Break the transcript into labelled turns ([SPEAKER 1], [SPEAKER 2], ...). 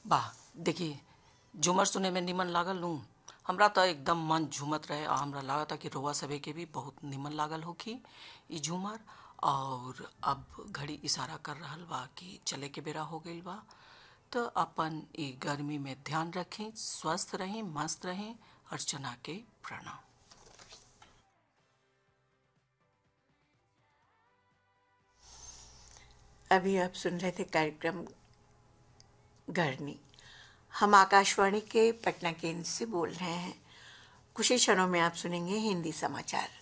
[SPEAKER 1] वाह देखिए झूमर सुने में निमन लागल नू हमरा तो एकदम मन झूमत रहे आ हमरा लागता कि रोआ सभे के भी बहुत निमन लागल होखी ई झूमर और अब घड़ी इशारा कर रहल बा कि चले के बेरा हो गईल बा तो अपन ई गर्मी में ध्यान रखें स्वस्थ रहें मस्त रहें अर्चना के प्रणाम
[SPEAKER 2] अभी आप सुन रहे थे कार्यक्रम गढ़नी हम आकाशवाणी के पटना केंद्र से बोल रहे हैं कुछ ही क्षणों में आप सुनेंगे हिंदी समाचार